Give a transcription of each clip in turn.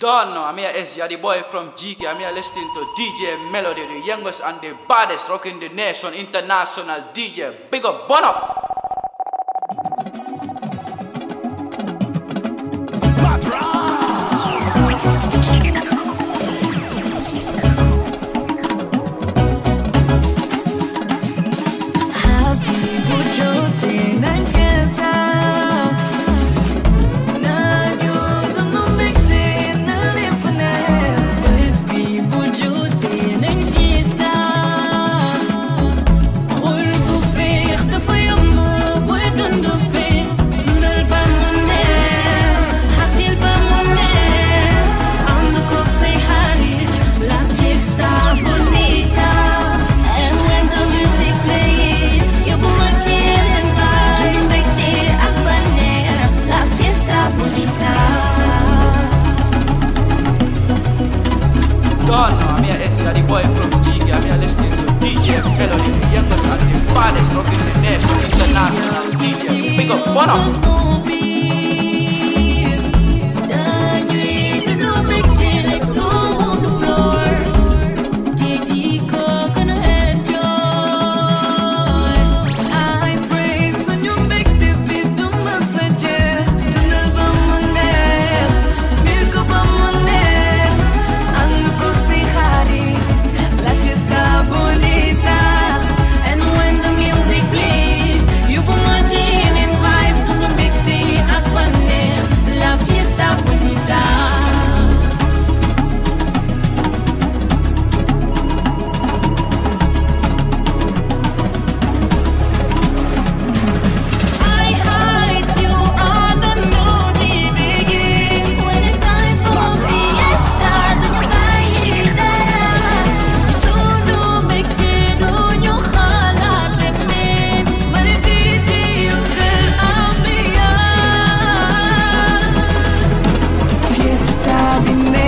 Don't know, I'm here S, you're the boy from GK. I'm here listening to DJ Melody, the youngest and the baddest rocking the nation, international DJ. Big up, burn up! Habibu jote na fiesta na nyudo no mekte na lepone Habibu jote na fiesta Qurbu fiq dafa yomb boy dund fi dundal ba mu neex xaqil ba mu neex ànd ko say xarit la fiesta bonita and when the music plays you put my chin and vibe mbégte ak bànneex la fiesta bonita Don't know, I'm here S, you're the boy from GK. I'm here listening to DJ Melody, the youngest and the baddest rocking the nation, international DJ. Big up, burn up! And when the music plays, you put my chin in vibes to the big tea at La fiesta bonita. I hide you on the music begin. When it's time for fiesta, baile. Dudu bekti dunyo halat leknin. Mari titi yukal ambiya. Fiesta bime.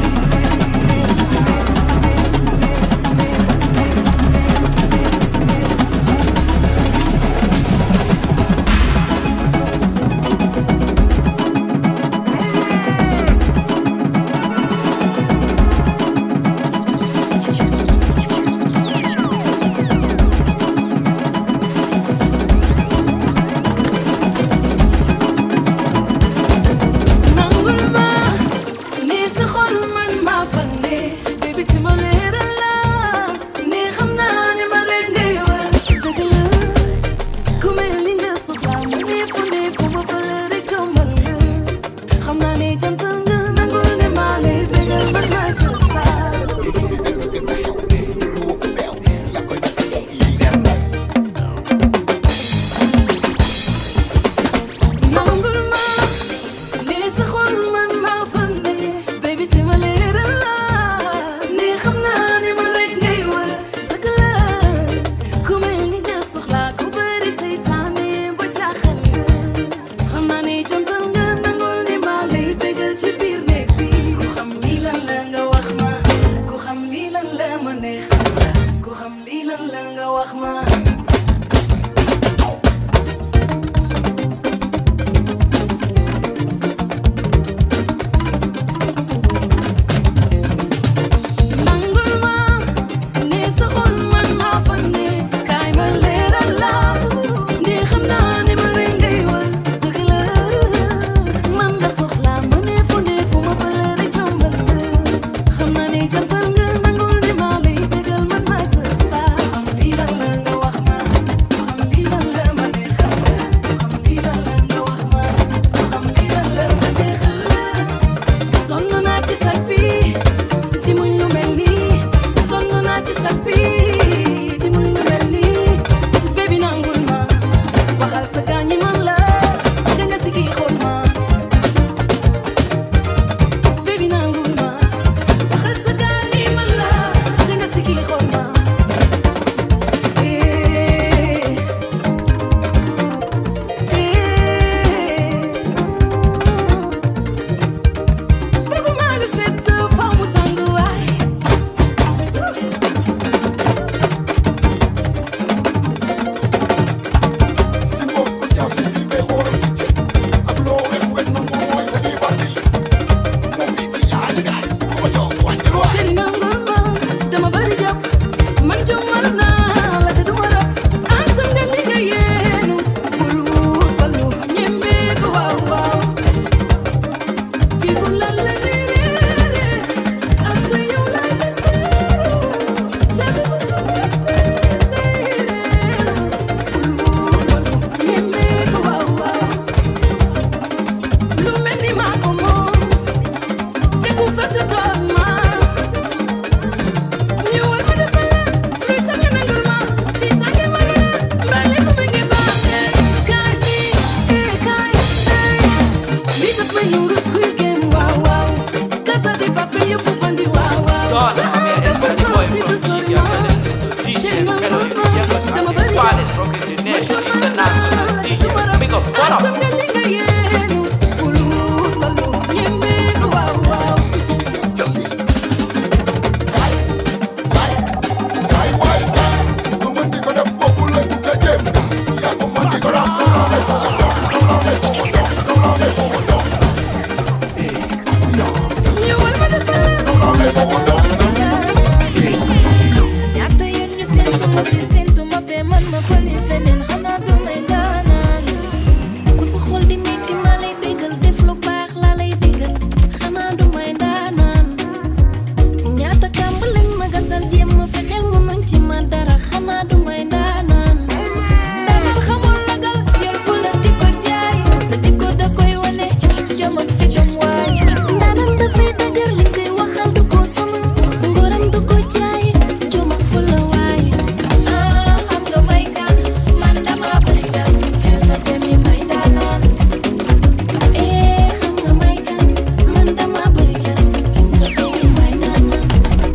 nangul ma ni sa xol man ma fande baby ci ma leeral la ni xam naa ne ma rek ngay war dëgg la ku mel ni nga soxla mu ne fu ne fu ma fa la rek jombal nga xam naa ne jantal nga nangul ne maa lay bégal man maay sa star nangul ma ni sa xol man maa fande baby ci ma leeral la ni xam naa ne ma rek ngay war dëgg la ku mel ni nga soxla ku bëri seytaane ba jaaxal nga xam naa ne jantal nga nangul ni maa lay bégal Nouru Squid Game waaw waaw Casa de Papel yëpp bandi waaw waaw Don, Sa I'm here, dafa Elsa, the boy sensible from sori Gigi. ma I'm listening to DJ Chéri ma Melody, the ma youngest dama and the bëri baddest rocking the nation, international DJ. Big up, what Atam up? nga li nga yéenu Ulu lalu Yembe ko waaw waaw ñëwal ma defal ñaata yoon ñu séntu ma fi séntu ma fee man ma fële feneen xanaa damay daanaan ku sa xol di metti ma lay bégal def lu baax laa lay bégal xanaa damay daanaan ñaata kàmb lañ ma gasal jéem ma fexeel mënuñ ci ma dara xanaa damay daanaan daanaan xamul ragal yor fu la di ko jaay sa jikko da koy wane jom ak ci jom waay daanaan dafay dëgër li koy waxal du ko sonal ngoram du ko jaay jom ak fu la waay ah xam nga may kan man dama bëri jas feel na femi may daanaan eh xam nga may kan man dama bëri jas gis nga femi may daanaan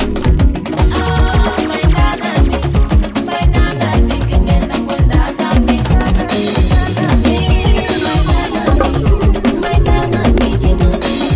ah may daanaan bi may daanaan bi ki ngeen nangul daanaan bi eh may daanaan bi may daanaan bi jéemal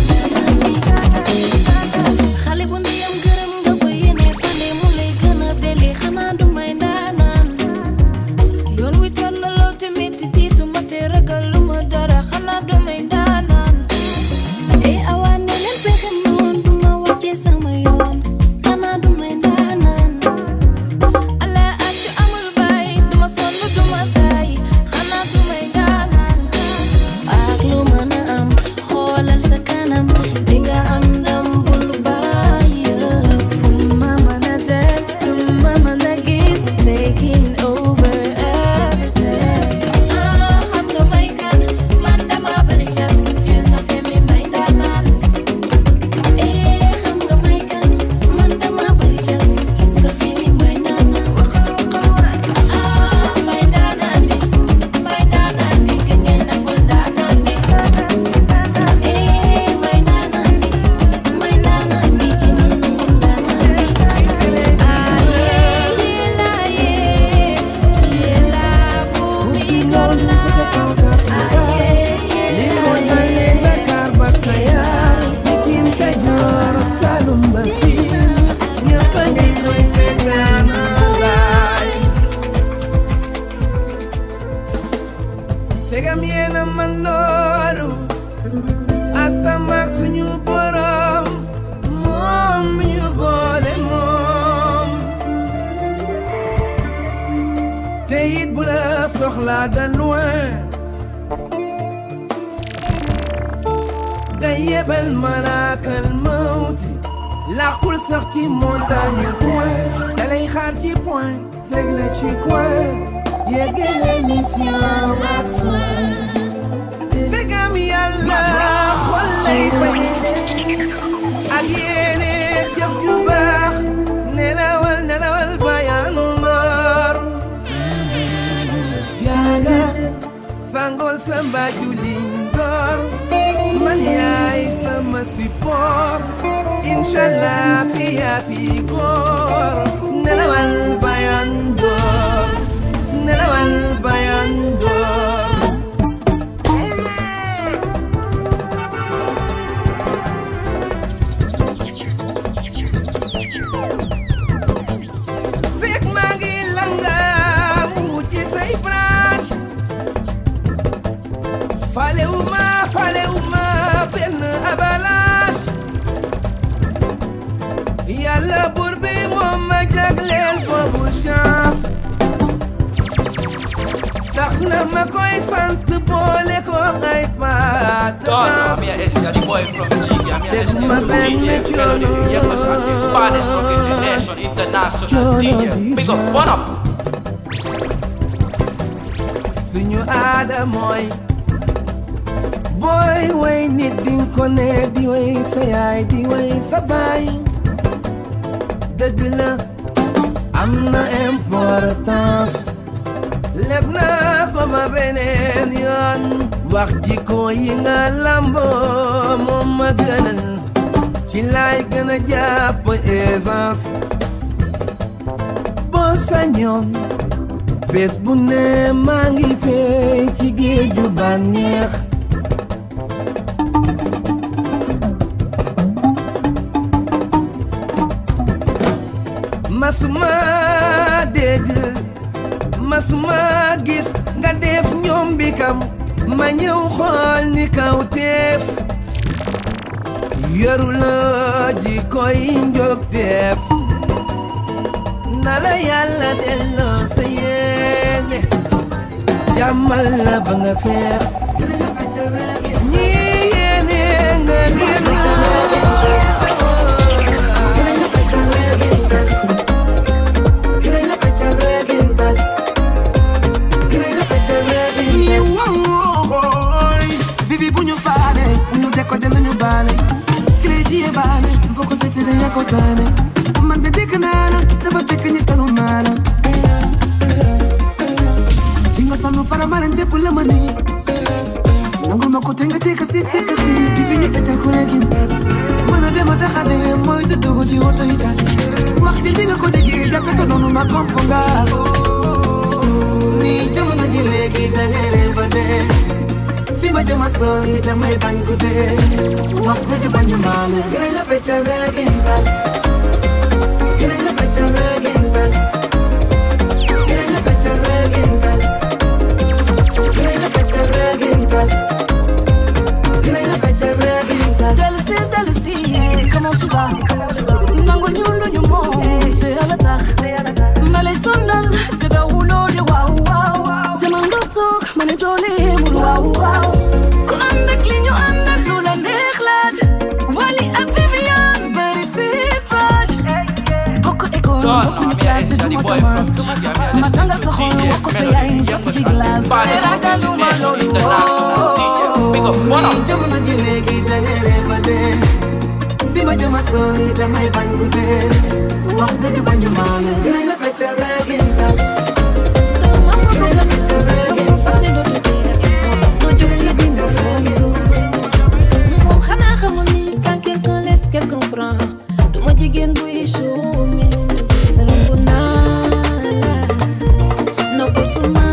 xale bu ndeyam gërëm nga ko yéene fane mu lay gën a beli xanaa du may ndaanaan yoon wi tàllaloo te metti tiitu ma te ragal lu ma dara xanaa du may ndaanaan e awaa ne leen pexe noon du ma wàccee sama yoon xanaa du may ndaanaan ala accu amul baay du ma sonn du ma taay xanaa du may ndaanaan ak lu mën a am xoolal sa kanam dinga am ndam bul bàyyi fu ma mën a dem lu ma mën a gis taking over everything ah xam nga may kan man dama bëri cas feel nga femi may daanaan eh xam nga may kan man dama bëri cas gis nga femi may daanaan ah may daanaan bi may daanaan bi ki ngeen nangul daanaan bi eh may daanaan bi may daanaan bi jéemal nangul daanaan bi ah yee yee laa yee yee laa bu mi gor laa ah yee yee laa Segam yéena man loolu asta mag suñu borom moom mi ñu boole moom te it bu la soxlaa de loin day yebal malaakal mawti làqul sax ci montagne foin da lay xaar ci point teg la ci coin yeggale mission ak soin segam yàlla xol lay fay ak yéene jëf ju baax nelawal nelawal bayan mbar jaaga sangol sa mbaaju lindor man yaay sama support inshallah fi yaa fi góor nelawal bayan door nelawal bayan door fekk maa ngi langaamu ci say branche falewuma falewuma benn avalanche yàlla buur bi moom ma jagleel boobu chance tax na ma koy sant boole ko ay Don, I'm paat here, Elsa, the boy from Gigi. I'm here There's listening my to band DJ that you Melody, the know. youngest and the baddest rocking the nation, international DJ. Big up, what up? suñu aada mooy booy way nit dinga ko ne di way sa yaay di way sa baay dëgg la am na importance leb naa ko ba beneen yoon wax jikko yi nga lamboo laay gën a jàpp essence boo sañoon bés bu ne maa ngi fey ci géeju bànneex masuma dégg masuma gis nga def ñoom bi kam ma ñëw xool ni kaw teef yoru la ji koy njog teef na la yàlla delloo sa yéene jàmmal la ba nga feex ñi yéene nga leen ni wooy bibi bu ñu faale bu ñu décoté nañu baale crédit baale boo ko seetee da yaa ko taane man de dégg naa la dafa fekk ñi tanu maa la di nga sonn fara maran dépp la ma nii nangul ma ko te nga tekka si tekka si bibi ñu fetal ku ne gin tas mën a dem a taxade mooy te dogo ci woto yi tas wax ci di nga ko déggee jàppe ko noonu ma komp nga ni jamono ji léegi da ngay réer ba dee fi ma jëma sori damay bañ ku dee wax dëgg bañu maale dinañ la feccal reggae tas dinañ la feccal reggae tas dinañ la feccal reggae tas dinañ la feccal reggae tas dinañ la feccal reggae tas Dellusi dellusi comment tu vas nangu ñu lu ñu moom te yàlla tax ma lay sonal te dawuloo di waaw waaw te man nga toog ma ne doole mul waaw waaw ku ànd ak li ñu ànd ak lu la neex laaj Wally ak Viviane bëri fit faaj bokk école Don, bokk I'm ñu classe te here, duma Daddy sa Boy mas from Gigi. I'm here ma listening tàngal to sa xol DJ wax ko sa Melody, yaay mu the sotti ci youngest and the glace baddest ragal from lu the ma nation loolu international DJ. Big up, what ni up? jamono ji léegi da ngay réer ba dee fi ma jëma sori damay bañ ku dee wax dëgg bañu maale dinañ la feccal reggae tas dinañ la feccal reggae tas moom xanaa xamul ni quand quelqu'un laisse quelqu'un prend du ma jigéen buy chômé salon bu naa la noppatuma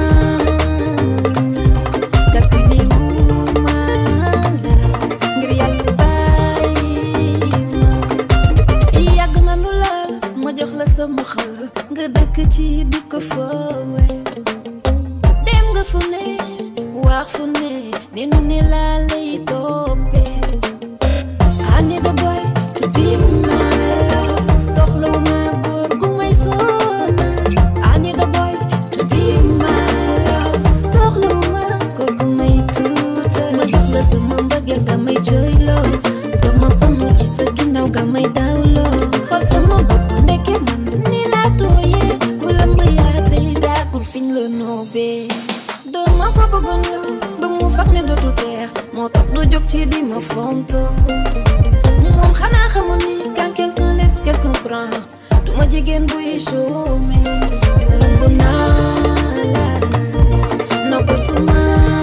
tapini wuma la ngir yàlla bàyyi ma yàgg na lu la ma jox la sama xol nga dëkk ci di ko foowe dem nga fu ne wax fu ne ni nu ne laa lay toppee I need a boy to be my love soxlawuma góor gu may sonal I need a boy to be my love soxlawuma góor gu may tuutal ma jox la sama mbëggeel nga may jooyloo dama sonn ci sa ginnaaw nga may dawloo xool sama bopp ndeke man ni laa tooyee ku lamb yaa tey daakul fiñ la noobee doon ma ko bëggoon la ba mu fag ne dootul teex moo tax du jóg ci di ma fonto moom xanaa xamul ni quand quelqu'un laisse quelqu'un prend du ma jigéen buy chômé salam bu naa la noppatuma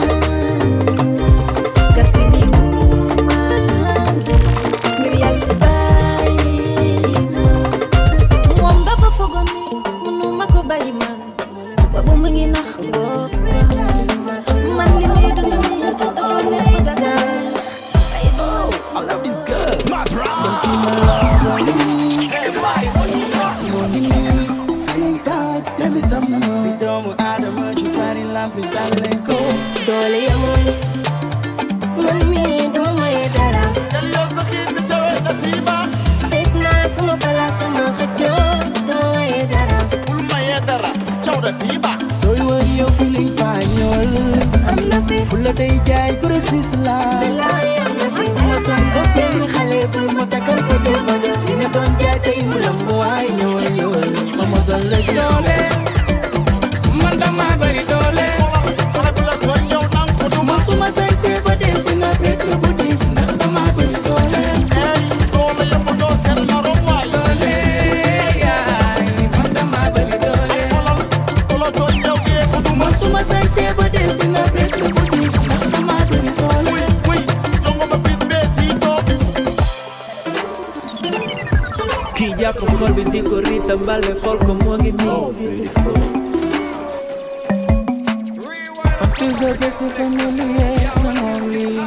gàttali wuma ngir yàlla bàyyi ma moom dafa fogoon ni mënu ma ko bàyyi man boobu mu ngi nax boppam man li muy dund nii dafa nekk dara ay I love this girl. Let me some more. Fi doomu aadama ju bari lampi dal leen ko. doole yamul man mii duma maye dara fees naa sama place dama xëccoo duma maye dara Sooy wër yow feeling pañol. am na fi Fula day jaay grossiste la. bilaay am na fi Ma son ko fenn xale bul ma takkal ko doo ma jàpp xol bi di ko riitam mbale xool ko moo ngi nii Foxes are best familiar, come on, leave.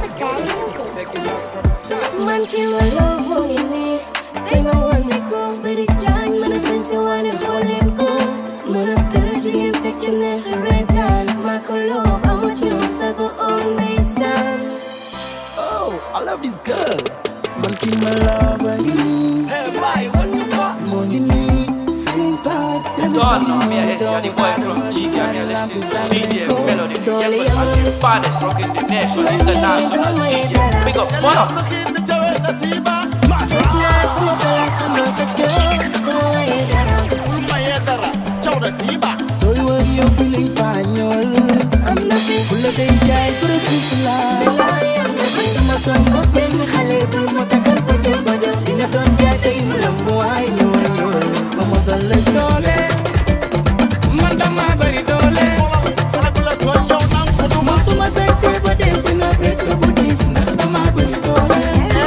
Man ki ma love mo ngi nii tey ma wane ko bari jaañ mën a sañ si wane xooleen ko mën a tëra jigéen teg ci neexi reetaan maa ko love amu ci yow sago om ndeysaan Oh, I love this girl. Monkey my love, I need. Hey, boy, what you got? Money need. Feeling bad. Let me Don't see know me, you it's Johnny Boy don't from want GK. to I'm here listening to go. DJ Melody, the Dolly, youngest and the baddest rocking the nation, international DJ. Big up, what up? Just naa sama kala sama kacau dama waye dara So you are you feeling panyol. am na fi Full of day jai precious love. laa yam na fi sama songo benn xale bu ma takkal ba jëm ba dem li nga doon jaay tey mu lam Lambo ay ñol ñol. Mama sale dole. Man dama bari dole. Man suma sexy ba dem si na break the booty. Ndax dama bari dole.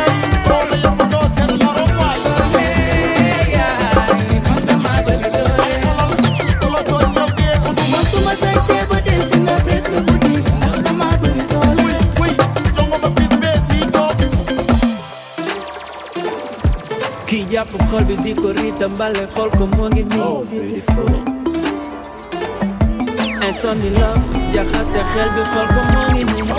Man suma sexy ba dem si na break the booty. Ndax dama bari dole. kii jàpp xol bi di ko riitam mbale xool ko moo ngi nii insomnie la jaxase xel bi xool ko moo ngi nii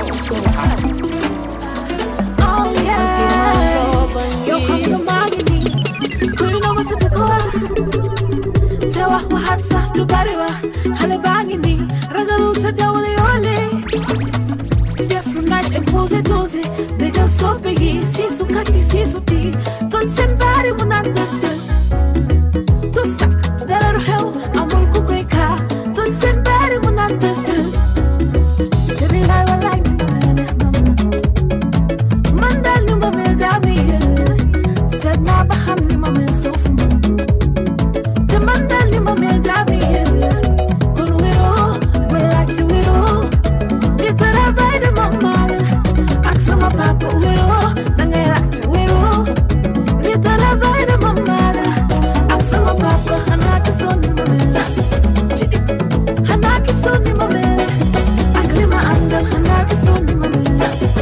Oh yeah, yow xam nga maa ngi nii kuy na ma sa dëkkoon te wax waxaat sax du bari wax xale baa ngi nii ragalul sa dawale yoole def lu naaj imposé dosé bégal soppe yi siisu kati siisu ti ton seen baari mu naan tës tës tus tak dara du xew amul ku koy kaa ton seen baari mu naan tës tës te bi laay walaay ni ma mel neex na ma man daal ni ma mel daa may yër seet naa ba xam ni ma mel suuf ma te man daal ni ma mel daa may yër kon wéroo may laajte wéroo li travail de maman la ak sama papa wéroo da ngay laajte wéroo li travail de maman la ak sama papa xanaa ki sonn ni ma mel xanaa ki sonn ni ma mel ak li ma àndal xanaa ki sonn ni ma mel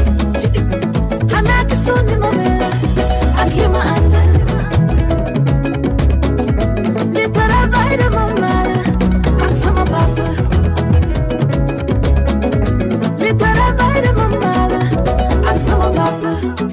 xanaa ki sonn ni ma mel ak li ma àndal li travail de maman la ak sama papa li travail de maman la ak sama papa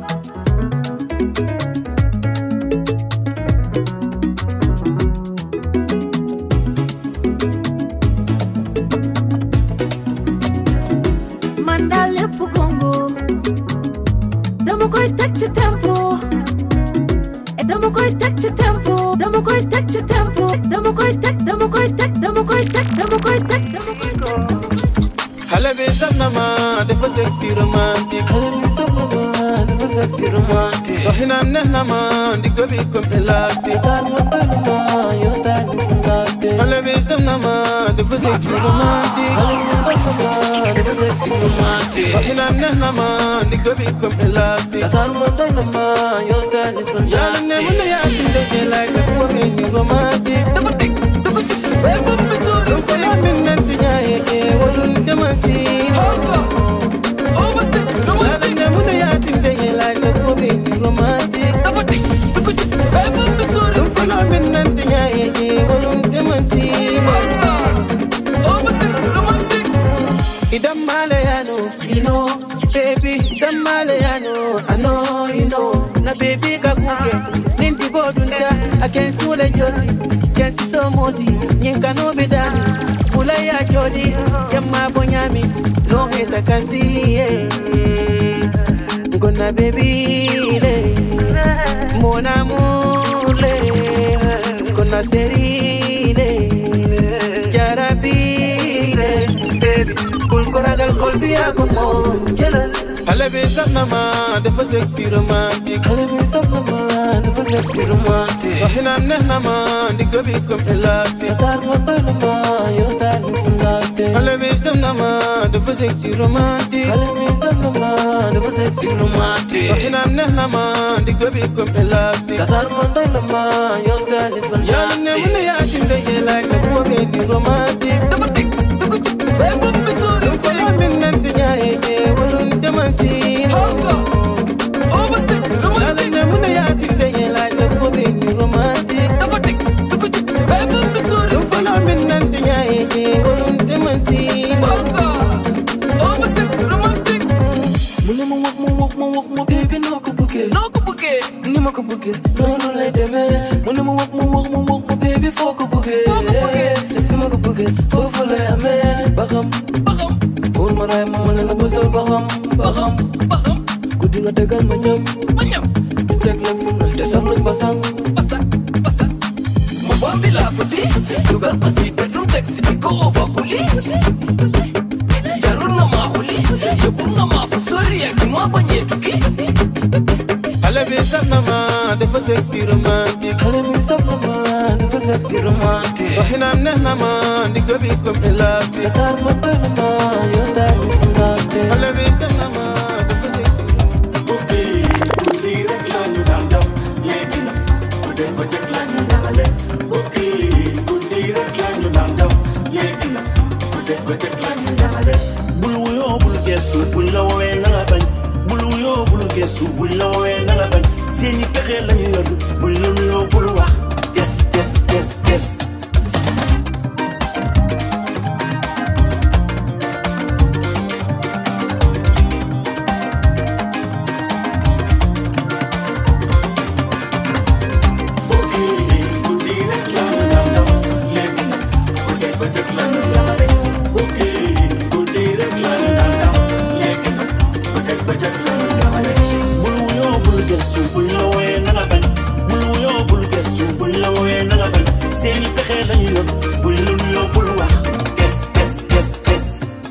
man daal lépp gongo dama koy teg ci tempo et dama koy teg ci tempo dama koy teg ci tempo dama koy teg dama koy teg dama koy teg dama koy teg dama koy teg dama koy teg xale bi saf na ma dafa sexy romantique xale bi saf na ma dafa sexy romantique waxinam neex na ma ndigg bi comme élastique taar ma doy na ma yow style bi fantastique xale bi saf na ma dafa sexy romantique xale bi saf na ma dafa sexy romantique waxinam neex na ma ndigg bi comme élastique taar ma doy na ma yow style is fantastique yàlla ne mën na yaa si ndeke like rek boo bee ni romantique dafa tig dafa ci fay ba mu sóoru ko la min nan di ñaaye ee walul dama si yàlla ne mën na yaa si ndeke like rek boo bee ni romantique dafa tig dafa ci fay ba mu sóoru ko la min nan di ñaaye ee walul dama si Idam Malayano, you know, baby, Idam Malayano, I know, you know, na baby kakuke, ninti bodunta, I can see the josi, can see so mosi, nyinka no bedani, ula ya jodi, yamma bonyami, no heta can see, yeah. Gonna baby, le, mon amour, le, gonna serile, jarabile, baby, kul koragal xol bi yaa ko moom jëlal xale bi saf na ma dafa sexy romantique xale bi saf na ma dafa sexy romantique waxinam neex na ma ndigg bi comme élastique sa taar ma doy na ma yow style bi fantastique xale bi sam na ma dafa sexy romantique xale bi sam na ma dafa sexy romantique doxinam neex na ma digg bi comme élastique Satar man doy na ma yow style is yàlla ne mu ne fantastic yaa ci ndege laay nag moo bee di romantique dafa tig dugg ci feebar bi sori Fala min nan di ñaaye jee walun demansin Hongo over six yàlla romantique ne mu ne yaa ci ndege laay nag moo bee di romantique dafa tig dugg ci feebar bi sori Fala min nan di ñaaye jee walun demansin Hongo over six romantique mu ne ma wax ma wax ma wax ma baby noo ko bëggee noo ko bëggee ni ma ko bëggee noonu lay demee mu ne ma wax ma wax ma wax ma baby foo ko bëggee foo ko bëggee te fi ma ko bëggee foofu lay amee ba xam ba xam pour ma raay ma mën na bësal ba xam ba xam ba xam guddi nga tegal ma ñam ma ñam teg la fu ne te sax nañ basang basak basak mu bambi laa ko di dugal ko si bedroom teg si di ko over buli jarul nga maa xuli yóbbu nga maa fa sori ak ma bañee tukki xale bi saf na ma dafa sexy romantique xale bi saf na ma dafa sexy romantique doxinam neex na ma digg bi comme élastique sa taar man doy na ma yow style bi fantastique xale bi saf na ma dafa sexy bul wuyoo bul gestu buñ la woowee na nga bañ bul wuyoo bul gestu buñ la woowee na nga bañ seeni pexe lañu yor buñ la nuyoo bul wax ges ges ges ges bul wuyoo bul gestu buñ la woowee na nga bañ bul wuyoo bul gestu buñ la woowee na nga bañ seeni pexe lañu yor buñ la nuyoo bul wax ges ges ges ges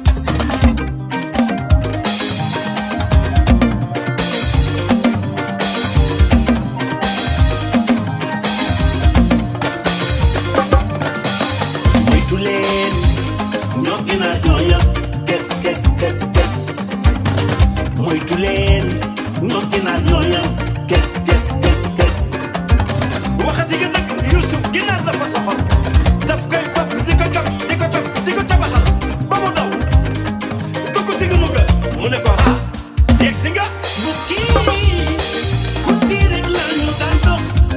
moytu leen ñoo gën a ñooyam kes kes kes kes moytu leen ñoo gën a ñooyam kes kes kes kes waxati nga nag Youssouf ginnaaw dafa soxor daf koy topp di ko cof di ko cof di ko cabaxal ba mu daw dugg ci lu mu gën mu ne ko ah yegg si nga bu kii ku kii rek la ñu daan dox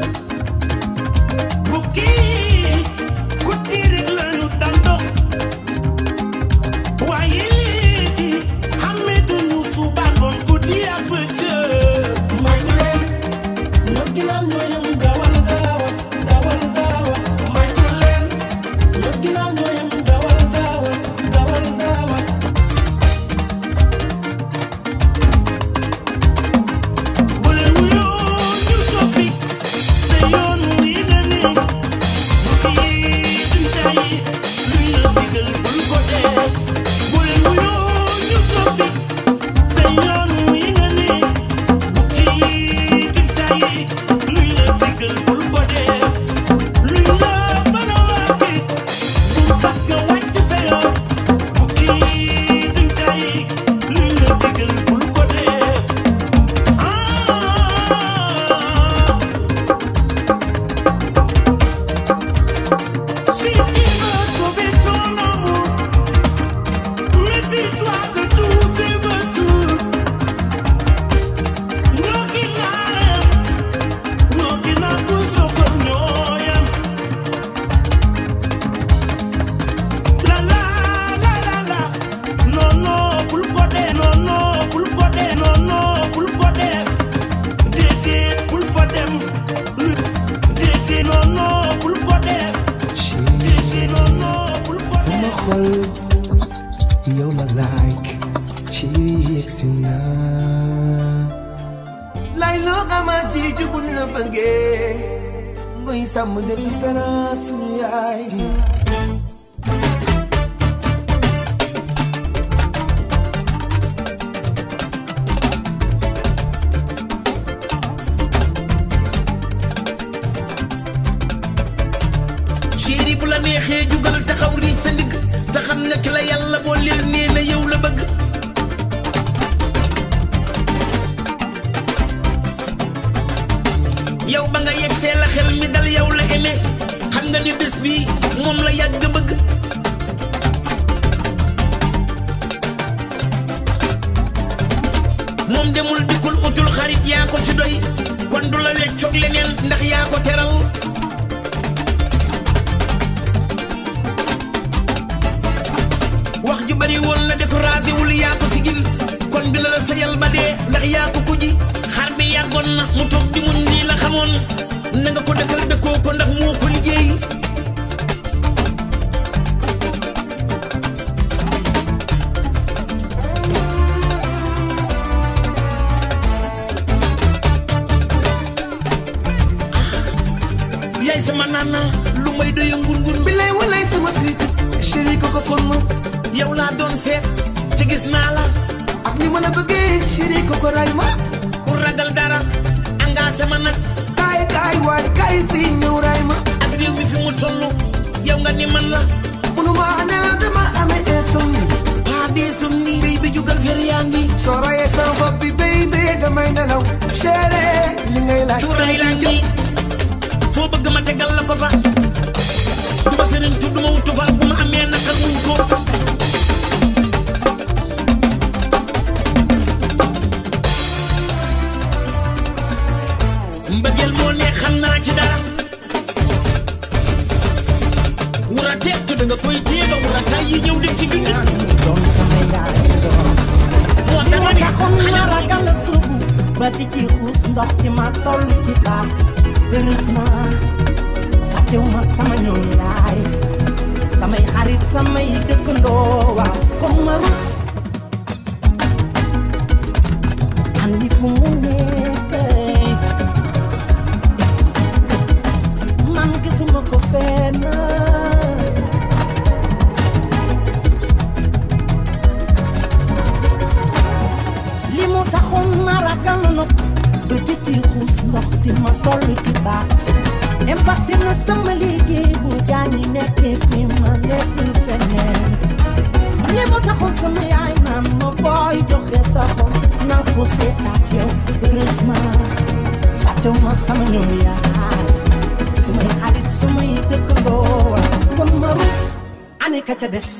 bu kii ku kii rek la ñu daan dox waaye léegi xàmmeetuñu suba ngoon guddi ak bëccëg moytu leen ñoo ginnaaw ñoo yem dawal daawa dawal daawa moytu leen ñoo ginnaaw ñoo yem dawal daawa dawal daawa bu leen wuyoo ñu soppi te yoon wi nga ne bu kii dundaay luy la digal bul ko dee bu leen wuyoo ñu soppi te yoon wi nga ne bu kii dundaay luy la digal bul ko dee luy la mën a waxee bu tax nga wàcc sa yoon bu kii dundaay luy la digal bul ko dee. Si tu veux sauver ton amour, méfie-toi de tous ces vautours. ñoo ki naa ñoo ki naa toujours ko ñoo yem. La la la la la, non non bul ko dee, non non bul ko dee, non non bul ko dee. Déedéet bul fa dem. Déedéet non non bul ko dee. Déedéet non non bul ko sama dee. xol yow la like ci yegsi na lay loo xamante ji buñ la bëggee ngoy sàmm def différence suñu yaay di chéri bu la neexee jugal taxaw riig sa ndigg te xam ne ki la yàlla boo leel nee na yow la bëgg yow ba nga yegsee la xel mi dal yow la aimé xam nga ni bés bi moom la yàgg bëgg moom demul dikkul utul xarit yaa ko ci doy kon du la weccoog leneen ndax yaa ko teral wax ju bari woon la découragé wul yaa ko sigil kon dina la sayal ba dee ndax yaa ko ko ji xar bi yàggoon na mu toog di muñ nii la xamoon na nga ko dëkkal dëkkoo ko ndax moo ko liggéey yaay sama nana lu may doy ngun-ngun bi lay walay sama suite chéri ko ko fon ma yow laa doon seet ci gis naa la ak ni ma la bëggee chéri ko ko ray ma pour ragal dara engagé ma nag kaay kaay waay kaay fii ñëw ray ma ak réew mi fi mu toll yow nga ni man la munuma nelaw dama amee insomnie pas d'insomnie béy bi jugal fer yaa ngi soo rayee sama bopp bi baby damay nelaw chéri li ngay laaj cuuraay laa ngi foo bëgg ma tegal la ko fa du ma sëriñ tu du ma wutu fa bu ma amee naka muñ ko mbëggeel moo ne xam naa ci dara wura teet da nga koy téye ba wura tay yi ñëw dem ci gindi doon sama yaay doon moo dama ne taxoon ma xanaa ragal la suubu ba di ci xuus ndox ci ma toll ci baat heureusement fàttewuma sama ñoom yaay samay xarit samay dëkkandoo waaw comme ma rus andi fu mu nekk man gisuma ko fenn li mu taxoon ma ragal nopp ba di ci xuus ndox di ma toll ci baat impacté na sama liggéey bu gaañi nekkee fi ma nekk feneen li mu taxoon sama yaay naan ma booy joxe sa xol naa ko seetaat yow heureusement fàttewuma sama ñoom yaay sumay xarit sumay dëkkandoo kon ma rus ani ka ca des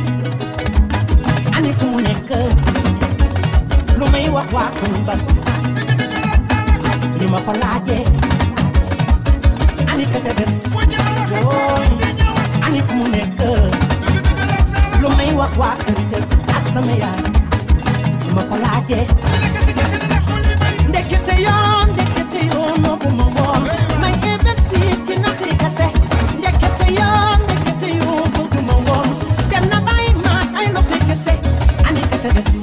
ani fu mu nekk lu may wax waa Koungheul suñu ma ko laajee ani ka ca des wooy ani fu mu nekk lu may wax waa kër kër ak sama yaay su ma ko laajee ndekete yoon ndekete yoon moo bu ma woon may investir ci naxi kese ndekete yoon ndekete yoon bëggu ma woon dem na bàyyi ma ay loxo kese ani ka ca des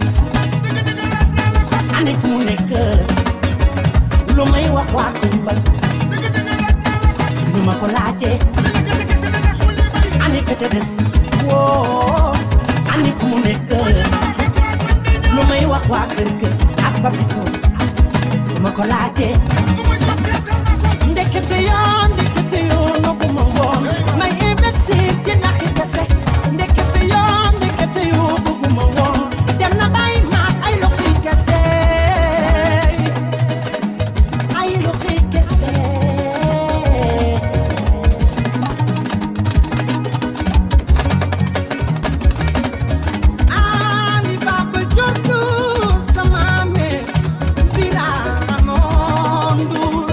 ani fu mu nekk lu may wax waa Koungheul suñu ma ko laajee ani ka ca des woo ani fu mu nekk lu may wax waa kër kër ak papito su ma ko laajee ndekete yoon ndekete yoon noppu ma woon may investir ci naxi kese ndekete yoon ndekete yoon bëggu ma woon dem na bàyyi ma ay loxi kese ay loxi kese Ali Baba juddu sama me Birano Ndour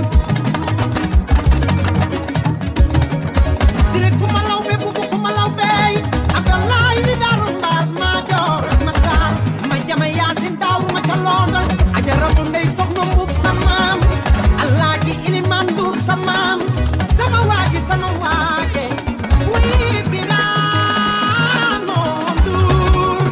Sire kumalaw be bubu kumalaw be Abdoulaye li daru mbaar ma joor ma taar ma jama yaasin daawru ma ca London ajaratu ndey soxna mbub samaam Alaaji Iliman Ndour samaam sama waaji sama waaje Wii Birano Ndour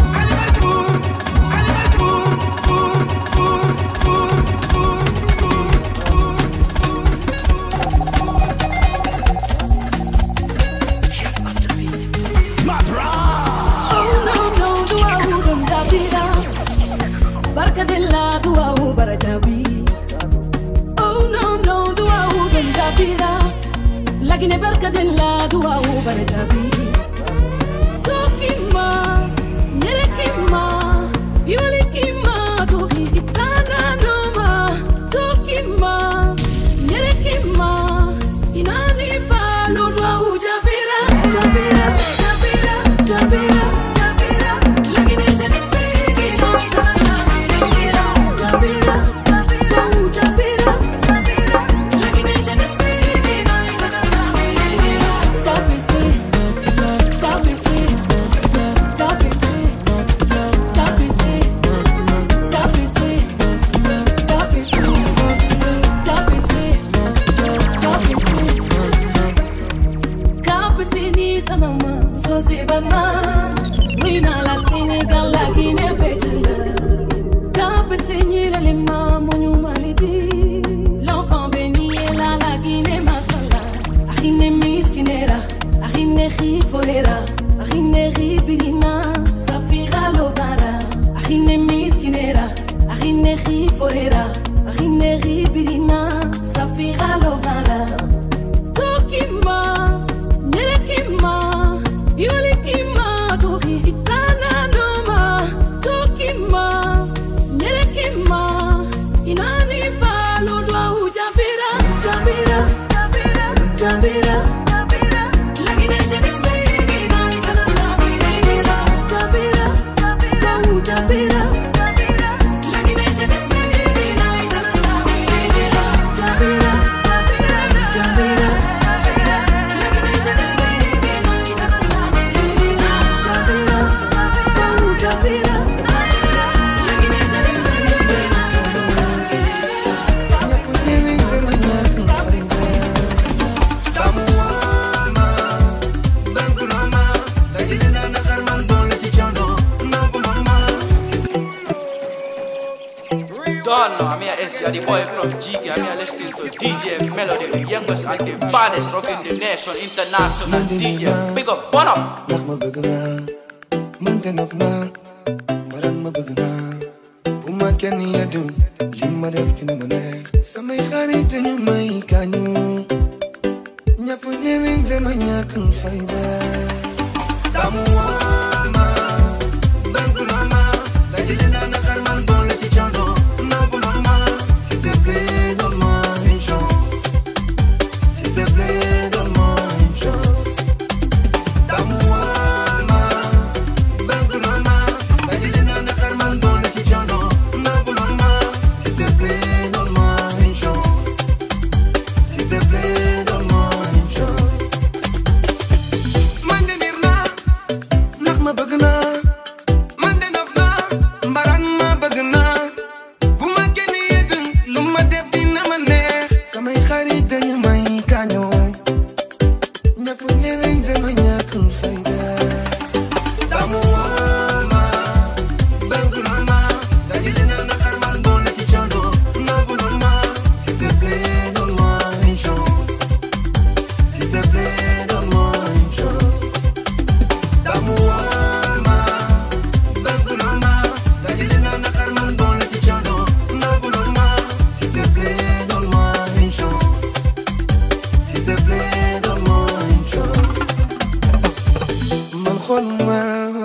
Oh no no duau dum dabira Barka della duau barajabi Oh no no duau dum dabira Lagine barka della duau barajabi Tokima, Nerekima, Iwalikima, Tori, Itana Noma, Tokima, Nerekima, Inani Faludwa Ujabira, Jabira, Jabira, Jabira, Jabira, Lakini Jenisiri, Jabira, Jabira, Jabira, Lakini Jenisiri, Kapisi, Kapisi, Kapisi, Kapisi, Kapisi, Kapisi, Kapisi, Kapisi. Kapisi ni tanama, so se bana. Wina la Senegal la Guinée fejela. Kapisi ni la lima monu malidi. L'enfant béni est là la Guinée machallah. Arine miskinera, arine riforera, arine ribirina, safira lobara. Arine miskinera, arine riforera, arine ribirina, safira lobara. Tokima, Nerekima, Iwalikima, Tori, Itana Noma, Tokima, Nerekima, Inani Faludwa Ujabira, Jabira, Jabira, Lakini Jenisiri, Naitana Nabirira, Jabira, Jabira, Lakini Jenisiri, Naitana Nabirira, Jabira, Jabira. Don't know, I'm here, Essia, the boy from Jiggy. I'm here listening to DJ Melody, the youngest and the baddest rocking the nation, international DJ. Big up, what up? ndax ma bëgg naa mënte nopp naa baran ma bëgg naa bu ma kenn yeddu li ma def dina ma neex samay xarit dañu may kañu ñëpp ñeneen dama ñàkk fayda damu wooma bëgg naa ma dajale naa naqar man boole ci coono nopp naa ma s'il te plaît donne-moi une chance s'il te plaît donne-moi une chance damu wooma bëgg naa ma dajale naa naqar man boole ci coono nopp naa ma s'il te plaît donne-moi une chance s'il te plaît donne-moi une chance man de miir naa ndax ma bëgg naa man de nopp naa mbaraan ma bëgg naa bu ma kenn yedd lu ma def dina ma neex samay xarit dañu may kañoo ñëpp nee nañ dama ñàkk fayda damu wooma bëgg naa ma dajale naa naqar man boole ci coono nopp naa ma s'il te plaît donne-moi une chance s'il te plaît donne-moi une chance damu wooma bëgg naa ma dajale naa naqar man boole ci coono nopp naa ma s'il te plaît donne-moi une chance s'il te plaît donne-moi une chance man xooluma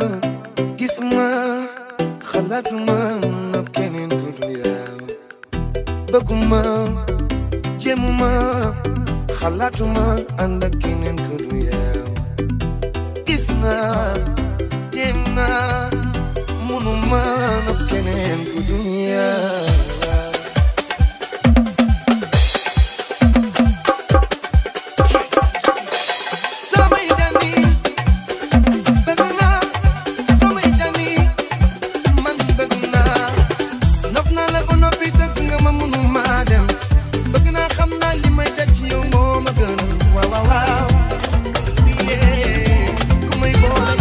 gisuma xalaatuma nopp keneen ku dul yow bëgguma jéemuma xalaatuma ànd ak keneen ku dul yow gis naa jéem naa munuma nopp keneen ku dul yow samay dani bëgg naa samay dani man bëgg naa nopp naa la ba noppi dëgg nga ma munu maa dem bëgg naa xam naa li may daj ci yow moo ma gën waaw waaw waaw yee ku may boole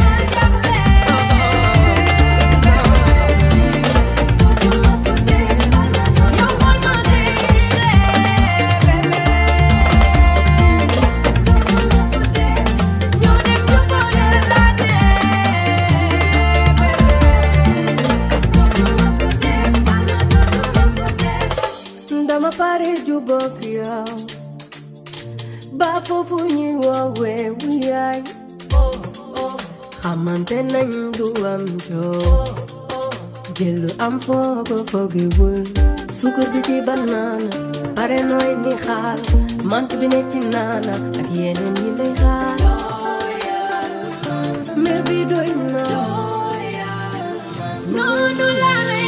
dama pare jubóog yow ba foofu ñuy woowee wuyaay xamante nañ du am joo jël lu am foogo foogewul sukkur bi ci banaana pare nooy ni xaal mant bi ne ci naana ak yeneen yi lay xaar mer bi doy na noonu laa lay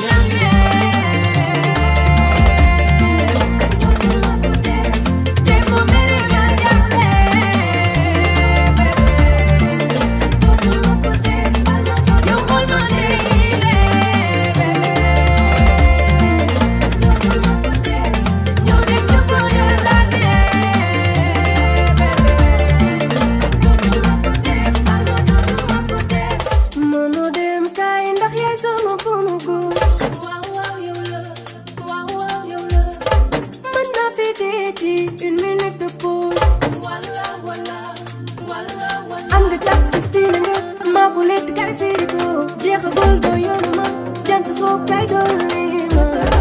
mënoo dem kaay ndax yaay sama bunu góor waaw waaw yow la waaw waaw yow la mën naa fi dee ci une minute de pause wala wala wala wala am nga jas style nga maa ko lett kay firi ko jeexagul doo yoonu ma jant soo kay dolli ma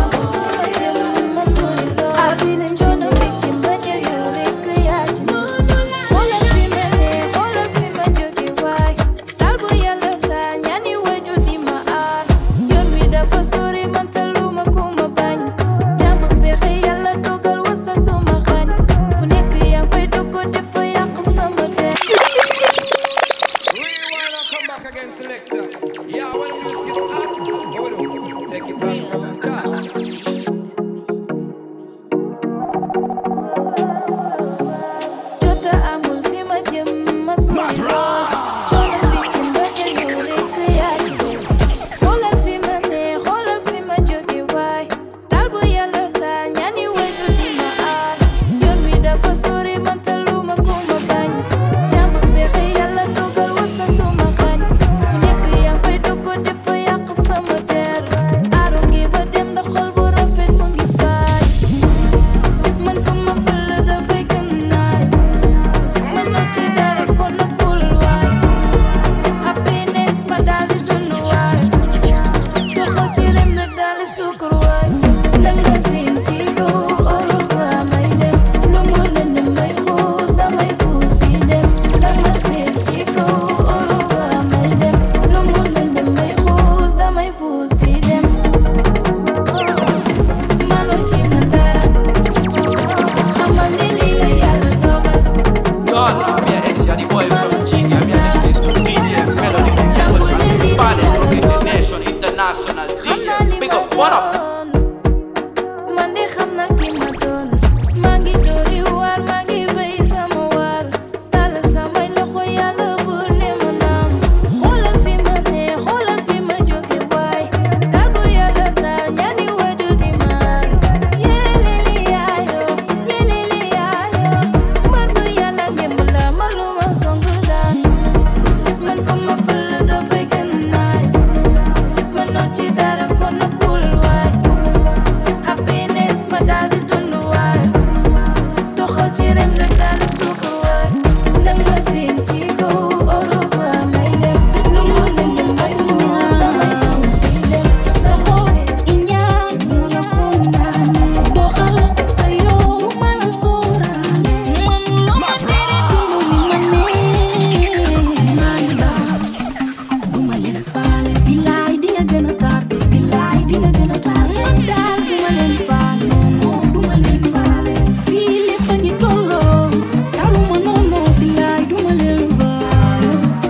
xoolal fi ma ne xoolal fi ma jóge waay taal bu yàlla taal ñaani waju di ma aar yoon wi dafa sori man taluma ku ma bañ jàmm ak pexe yàlla dogal wasak du ma xañ fu nekk yaa ngi koy dugg dafa yàq sama der Rewind and come back again, selector. Yeah, when the music is hot, what we do? Take it back from the top. jota amul fi ma jëm ma sori lool coono bi ci mbëggeel yow rekk yaa ci des xoolal fi ma ne xoolal fi ma jóge waay taal bu yàlla taal ñaani waju di ma aar yoon wi dafa sori man taluma ku ma bañ jàmm ak pexe yàlla dogal wasak du ma xañ fu nekk yaa ngi koy dugg dafa yàq sama der aaru ngi ba dem ndax xol bu rafet mu ngi faay man fa ma fël dafay gën nice man na ci dara kon na cool waay happiness ma daal di dund waay doxal ci rem na daal di sukkur waay nanga seen ci kaw oro ba may dem lu mu leen may xuus damay puus di dem nanga seen ci kaw oro ba may dem lu mu leen may xuus damay puus di dem manu ci man dara xamal ni lii la yàlla dogal Don, I'm your S, you're the boy from Jiggy. I'm your listening to DJ Melody, the youngest and the baddest rocking the nation, international DJ. Big up, what up? man de xam na ki ma doon maa ngi dóori waar maa ngi béy sama waar tàllal samay loxo yàlla buur ne ma naam xoolal fi ma ne xoolal fi ma jóge waay taal bu yàlla taal ñaani waju di maar yeleli yaayo yeleli yaayo mbar bu yàlla ngemb la ma lu ma song daan man fa ma fël dafay gën nice man noo ci dara kon na cool waay happiness ma daal di dund waay doxal ci rem la daal di sukk waay nanga seen ci kaw oro ba may dem lu mu leen di may xuus damay xuus di dem sa xol i ñaan nga ko naan doxal sa yow ma la sóoraale man loo ma tere dund ni ma nee maa ngi baax duma leen faale bilaay di nga gën a tardé bilaay di nga gën a tardé man daal duma leen faale non duma leen faale fii lépp a ngi tolloo taluma noonu bilaay duma leen faale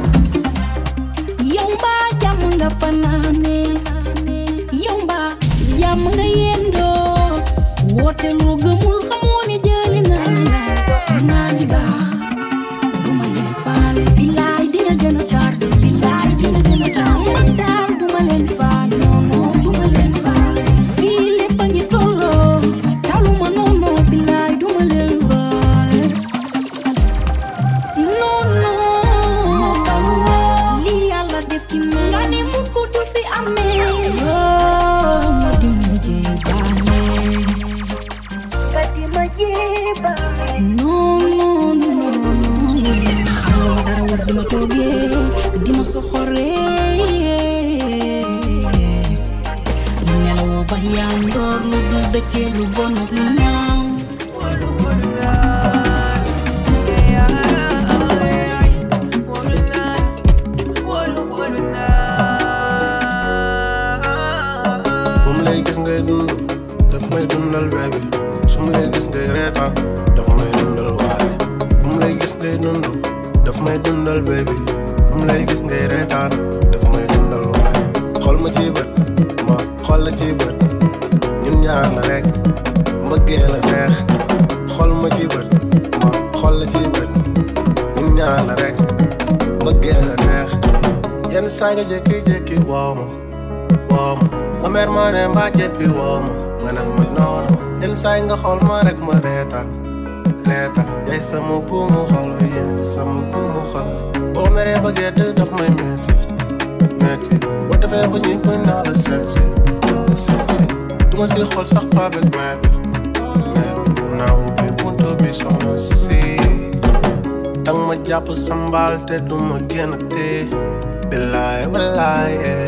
yow mbaa jàmm nga fanaane yow mbaa jàmm nga yendoo woote loo gëmul xamoo ni jëli naa la maa ngi baax duma leen faale bilaay dina gën a tardé bilaay dina gën a tardé man daal duma leen faale non non duma leen faale fii lépp a ngi tolloo taluma noonu bilaay duma leen faale non non li yàlla def ci man nga ni mukk du fi amee yoo nga di ma jébaane nga di ma jébaane non non non non xamoo dara war di ma toogee di ma soxoree nelawoo ba yaa ndoor lu dul dëkkee lu bon ak lu ñaaw What dund daf may dundal baby su ma lay gis ngay reetaan daf may dundal waaye bu mu lay gis ngay dund daf may dundal baby bu mu lay gis ngay reetaan daf may dundal waaye xool ma ci bët ma xool la ci bët ñun ñaar la rek mbëggee la neex xool ma ci bët ma xool la ci bët ñun ñaar la rek mbëggee la neex yenn saa nga jékki-jékki woo ma woo ma ma mer ma ne mbaa jéppi woo ma nga ne ma noonu yenn saa nga xool ma rek ma reetaan reetaan yaay sama buumu xol yaay sama buumu xol boo meree ba gedd daf may metti metti boo defee ba ñuy bëgg naa la seet si seet si du ma si xool sax pas avec mais bi mais bi naa ubbi buntu bi soxna si dang ma jàpp sambal te du ma génn tee billaay wallaay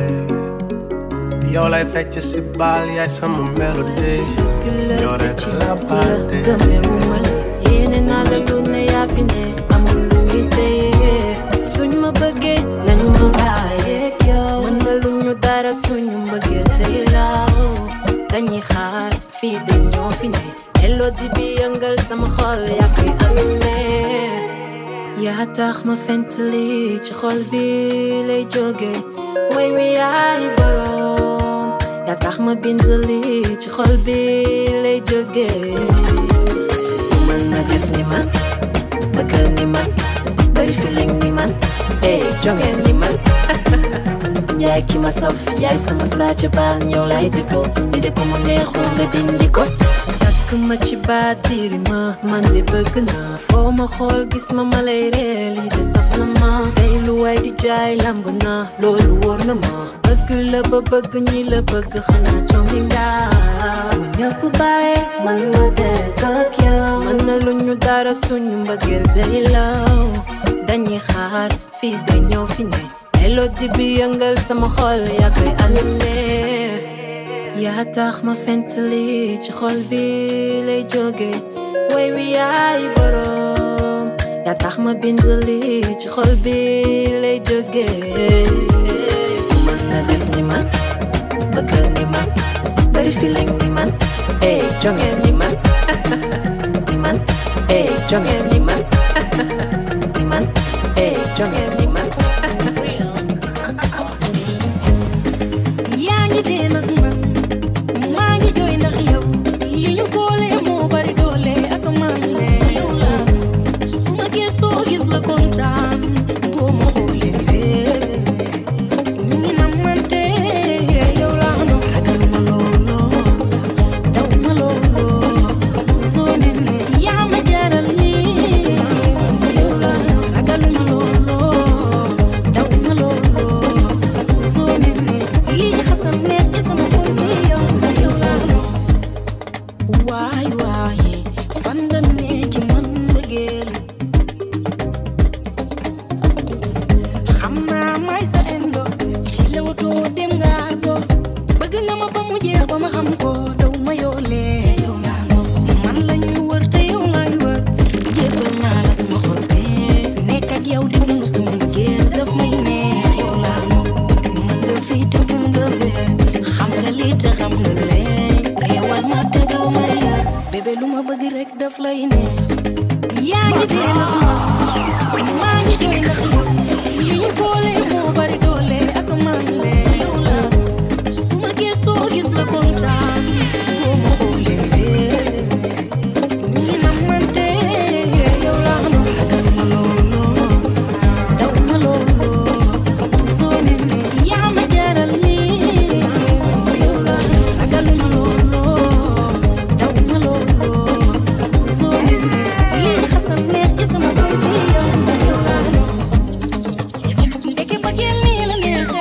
yow lay fecc si baal yaay sama mélodie yow rek la baate gëmewuma la yéene naa la lu ne yaa fi ne amul lu muy téye suñ ma bëggee nañ ma bàyyeeg yow mën na lu ñu dara suñu mbëggeel tey laaw dañuy xaar fii de ñoo fi ne elodi bi yëngal sama xol yaa koy animé yaa tax ma fent lii ci xol bi lay jóge way wi yaay borom yaa tax ma bind lii ci xol bi lay jóge mën na def ni man bëggal ni man bari feeling ni man ey jonge ni man yaay ki ma saf yaay sama saaca baan yow lay dippo di de ko mu neexul nga dindi ko takk ma ci baatiri ma man de bëgg naa foo ma xool gis ma ma lay ree lii de saf na ma tey lu waay di jaay lamb na loolu wóor na ma bëgg la ba bëgg ñi la bëgg xanaa jombi nga ñëpp bàyyi man ma des ak yow man na lu ñu dara suñu mbëggeel day law dañuy xaar fii de ñëw fi ne mélodie bi yëngal sama xol yaa koy animé yaa tax ma fent lii ci xol bi lay jóge way wi yaay borom yaa tax ma bind lii ci xol bi lay jóge mën na def ni man bëggal ni man bari feeling ni man ey jonge ni man ni man ey jonge ni man ni man ey jonge ni man yaa ngi dee nag man maa ngi jooy ndax yow li ñu boole moo bari doole ak maa ngi lee yow la su ma gëstoo gis la kontaan boo ma xoolee ñu ngi namante yow la no ragal ma looloo daw ma looloo soo nene yaa ma jaral lii yow la ragal ma looloo daw ma looloo soo nene lii xasan neex ci sama xol bi yow la yow la no waay waay fan nga ne ci man mbëggeel xam naa may sa endo ci lewtoo dem nga ardo bëgg na ma ba mu jeex ba ma xam ko daw ma yoolee yow laa no man la ñuy wër te yow laay wër jébbal naa la sama xol bi nekk ak yow di dund sama mbëggeel daf may neex yow laa no mën nga fii te mën nga fee xam nga lii te xam nga lee réewal ma te doo ma yër bébé lu ma bëgg rek daf lay ne yaa ngi dee nag man maa ngi jooy ndax yow li ñu boole moo bari doole ak maa ngi lee yow la su ma gëstoo gis la kontaan boo ma xoolee ñu ngi namante yow la no ragal ma looloo daw ma looloo soo nene yaa ma jaral lii yow la ragal ma looloo daw ma looloo soo nene lii xasan neex ci sama xol bi yow la yow la no ndeke ba génn nii la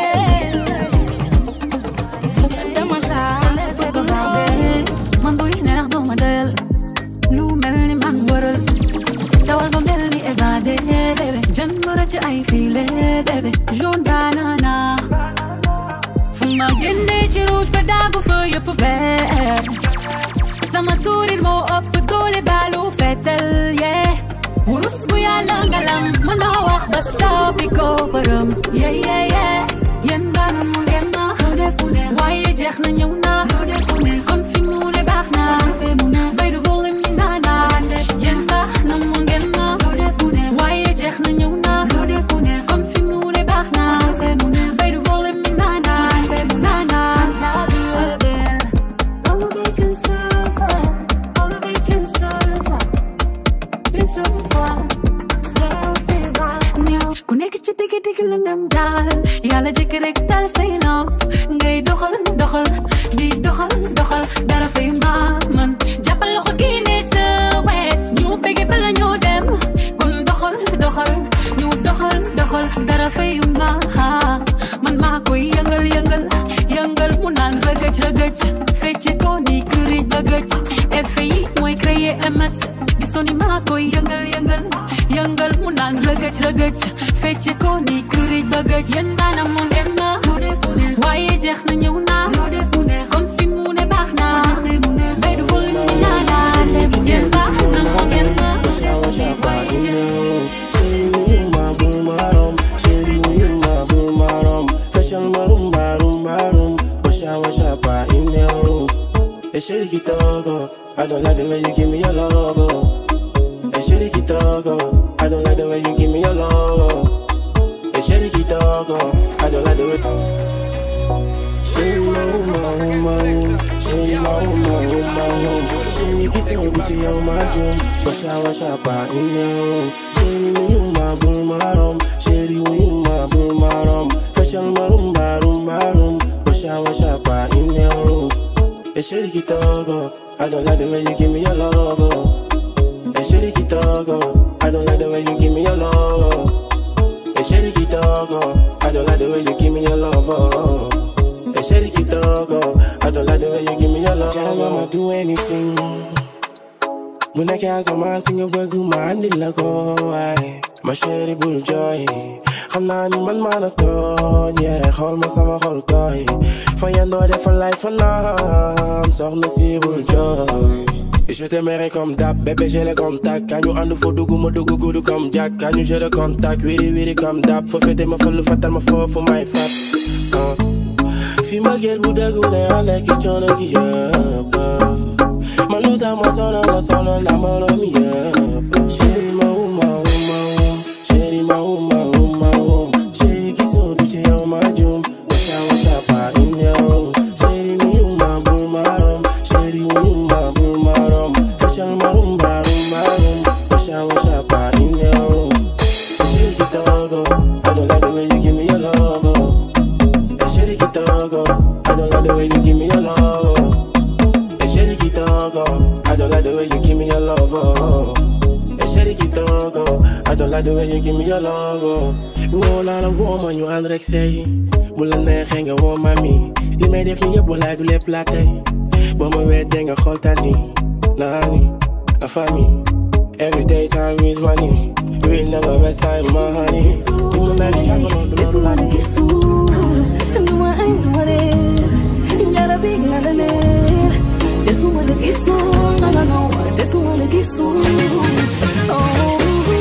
neexee dama xaar bëgg naa bee man buy neex doo ma doyal lu mel ni man waral dawal ba mel ni évadé bébé jën mën a ci ay filé bébé jaune banana fu ma génnee ci rouge ba daagu fa yëpp vert sama sourire moo ëpp doole baalu fetel yeah wurus bu yàlla ngalam mën naa wax ba soppi ko bërëm yeah yeah yeah yéen daanam ngeen ma xale fu ne waaye jeex na ñëw naa loo def mu neex kon fi mu ne baax na defee mu neex bay du volume mi naa naa yéen sax na mu ngeen na loo def mu neex waaye jeex na ñëw na loo def mu neex kon fi mu ne baax na defee mu neex bay du volume mi naa naa defee mu naa naa love you again all the vacant sofa all the vacant sofa been so far ku nekk ci digg digg la ndam daal yàlla jëkk rek tal say nopp ngay doxal doxal di doxal doxal dara fay maa man jàppal loxo kii ne sa wet ñu bëgg bala ñoo dem kon doxal doxal ñu doxal doxal dara fay maa man maa koy yëngal yëngal yëngal mu naan rëgëj rëgëj fecce ko ni këriñ bëgëj effet yi mooy créer emet gisoo ni maa koy yëngal yëngal yëngal mu naan rëgëj rëgëj fecce ko ni këriñ bëgëj yéen daana mu ngeen na waaye jeex na ñëw na kon fi mu ne baax na bay du ful mi naa naa yéen baax na mu ngeen na Shady Kitoko, I don't like the way you give me your love. oh. Hey, Shady Kitoko, I don't like the way you give me your love. oh. Hey, Shady Kitoko, I don't like the way. Shady Mama, Mama, Shady Mama, Mama, Shady kissing me, Gucci on my drum. Wash out, wash out, pa in the room. Shady, when you my bull, my rum. Shady, when you my bull, my rum. Fashion, my room, my room, my room. Wash out, wash out, pa in the room. Hey, Shady Kitoko, I don't like the way you give me your love. oh. Hey, Shady Kitoko, I don't like the way you give me your love. oh. Hey, Shady Kitoko, I don't like the way you give me your love. oh. Hey, Shady Kitoko, I don't like the way you give me your love. Girl, I'ma do anything. When I can't some man sing a word, my hand in like oh, I. My shady bull joy. xam naa ni man maa la tooñ yeah xool ma sama xol tooy fa yendoo defa life fa naam soxna si bul jooy Je t'aimerai comme d'hab, bébé j'ai les contacts Quand nous en faut dougou, mo dougou goudou comme Jack Quand nous j'ai le contact, wiri wiri comme d'hab Faut fêter ma folle, fatal ma faux, faut my fat uh. Fi ma gel bu dëggu day ànd ak i coono gi yëpp uh. Man lu tax ma sonal la sonal la moroom yëpp Chéri ma uma uma um Chéri ma uma uma um Chéri gisoo du ci yow ma jum Washa washa pa in yow Chéri mi uma bul ma rom Chéri mi uma bul ma rom Fashal ma rum ba rum ba rum Washa washa pa in yow Chéri Kitoko I don't like the way you give me your love oh. Hey, Shady Kitoko, I don't like the way you give me your love. oh. Hey, Shady Kitoko, I don't like the way you give me your love. oh. Hey, Shady Kitoko, I don't like the way you give me your love. oh. Woo la la woo ma ñu ànd rek sey bu la neexee nga woo mami li may def ni yëpp walaay du lépp laa tey boo ma weddee nga xool tani naa ni a famille every day time is money we'll never waste time my honey Di ma mel ni jàngoro du Yesu wana gisu Nduma ay nduma ler Nyara big na na ler Yesu wana gisu No no no Yesu wana gisu Oh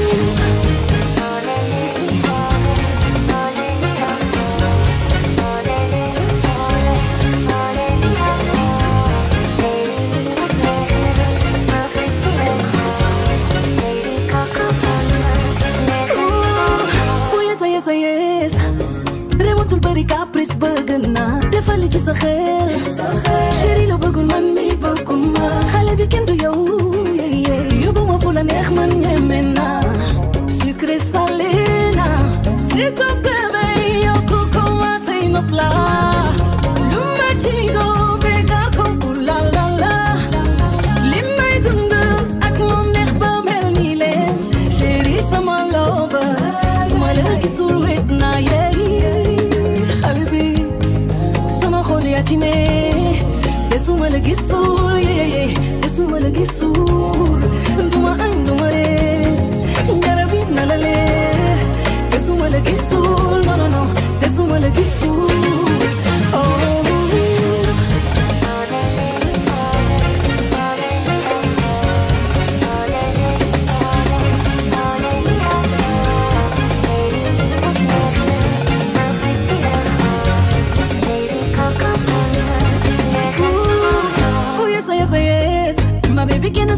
Oh yes yes yes Rewantul bari caprice bëgg naa defal li ci sa xel chéri la bëggul man mi bëgguma xale bi kenn du yow yeah, yeah. yóbbu ma fu la neex man ñeme naa sucré salé na s'il te plaît bay yokku ko waatay nopp la lu ma ci go bégal ko ooh la la la li may dund ak moom neex ba mel ni leen chéri sama lover su ma la gisul wet naa yeey xale bi sama xol yaa ci ne te su ma la gisul yeey te su ma la gisul duma añ duma reer garab yi na la leer te su ma la gisul non non non te su ma la gisul oh Ooh,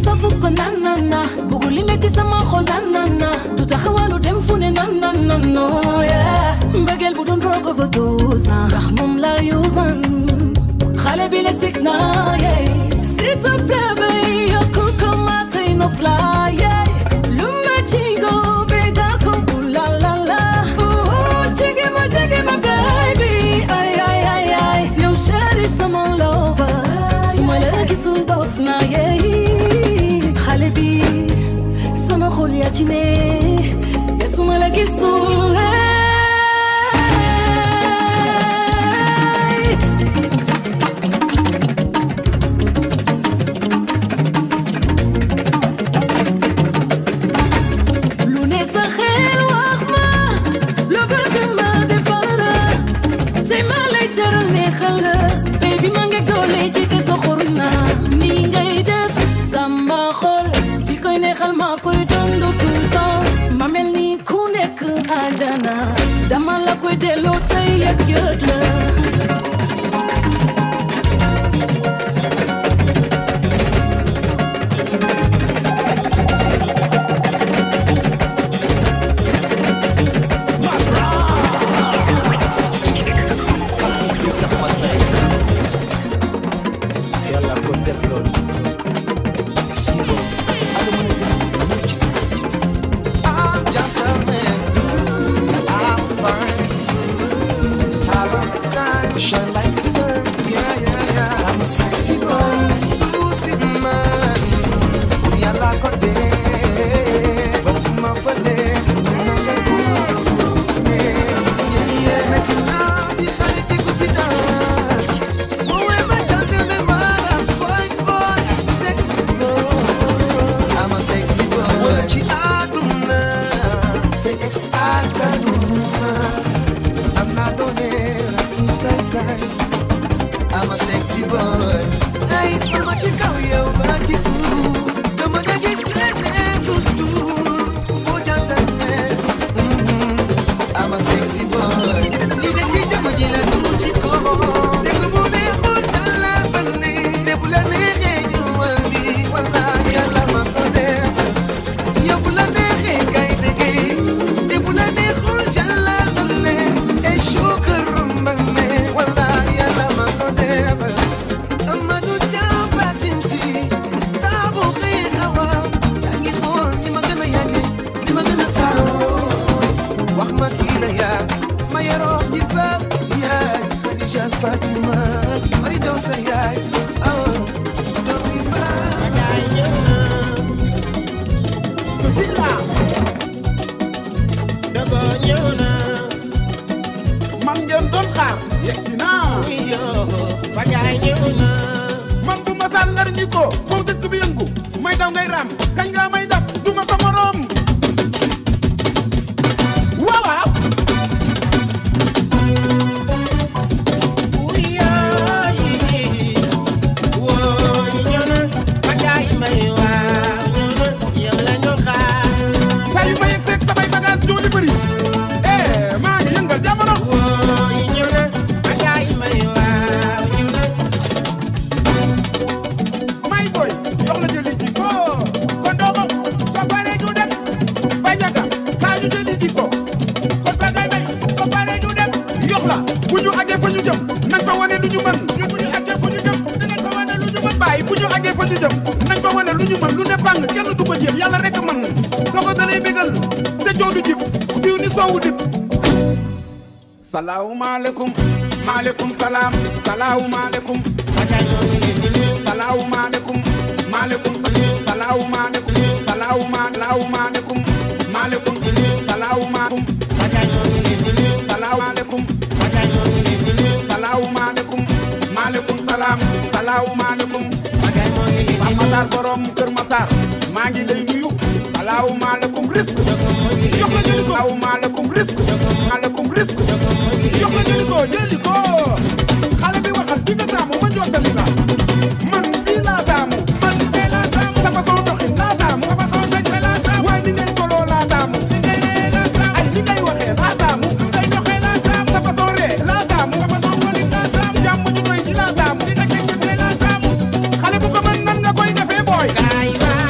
safu ko nan nan na bugu li metti sama xol nan nan na du taxawalu dem fu ne nan nan nan no yeah mbëggeel bu doon drug overdose na ndax moom la use man xale bi la sik na yeah s'il te plaît bay yokku ko ma tey nopp la yeah lu ma ci go bégal ko bu la la la oh jege ma jege ma baby ay ay ay ay yow chéri sama lover su ma la gisul dof na yeah xale bi sama xol yaa ci ne te su ma la gisul hey. lu ne sa xel wax ma lu bëgg ma defal la tey ma lay teral neexal la baby ma nga doole ji te soxor na nii ngay def sama xol di koy neexal ma koy dund tout le temps ma mel ni ku nekk àjjana dama la koy delloo tey yëg yëg la yàlla ko def loolu suba ak mën a gën a ñëw ci I'm gentleman I'm fine I love the time shine like the sun yeah yeah yeah I'm a sexy boy pussy man yàlla ko def ba fu ma fële ñu ma nga góor yeah yeah metti naa di xale ci guddi naa Sexy boy, I'm a sexy boy. Ci àdduna, say ex àdduna. I'm not on it, ci say say. I'm a sexy boy. Ay, dama ci kaw yow ba ci suuf. Dama nga gis leneen lu dul boo jàndane. I'm a sexy boy. Li de ci jama ji la dul ci kaw. Dégg mu neexul jàlla bali. Te bu la neexee ñu wàlli. Wallaahi yàlla ma ko def. Yow bu la neexee kay déggee. Te bu la neexul jàlla bali. Ay shukran mbane. Wallaahi yàlla ma ko def. Amadou Dia Fatim si. Saa bu xëyee awa. Yaa ngi xool ni ma gën a yàggee. Ni ma gën a taaroo. wax ma kii la yaa ma yaroo ci fa yaay Khadija Fatima may doon sa yaay aw doomi baay Cecilia dogo ñëw na man ngeen doon xaar yegsi naa Bagaay ñëw na man bu ma sàllar ñi ko foo dëkk bi yëngu may daw ngay raam kañ nga may dab du ma sa morom waaw waaw saa yu ma yegg seeg samay bagage jooli bëri eh maa ngi yëngal jamono may boy jox la jëli ji ko kon doo ko soo paree ñu dem bay jaga kaa ñu jëli ji ko kon ba ngay bay soo paree ñu dem yox la bu ñu àggee fa ñu jëm nañ fa wane lu ñu mën ñu bu ñu àggee fa ñu jëm dinañ fa wane lu ñu mën bàyyi bu ñu àggee fa ñu jëm nañ fa wane lu ñu mën lu ne fàng kenn du ko jéem yàlla rek a mën soo ko dalay bégal te coow du jib siiw ni soowu dib salaamaaleykum maaleykum salaam salaamaaleykum salaamaaleykum maaleykum salaamaaleykum salaamaaleykum maaleykum salaamaaleykum salaamaaleykum salaamaaleykum maaleykum salaam salaamaaleykum Pape Matar borom Kër Massar maa ngi lay nuyu salaamaaleykum risque jox la jëli ko salaamaaleykum risque maaleykum risque jox la jëli ko jëli ko xale bi waxal bi nga taamu ma jottali la man bii laa taamu man fee laa taamu sa façon doxin laa taamu sa façon sañ laa taamu waaye ni ngay solo laa taamu ay ni ngay waxee laa taamu ngay doxee laa taamu sa façon ree laa taamu sa façon xoolin laa taamu jàmm ñu doy ji laa taamu li nga cëkkatee laa taamu xale bu ko mën nan nga koy defee booy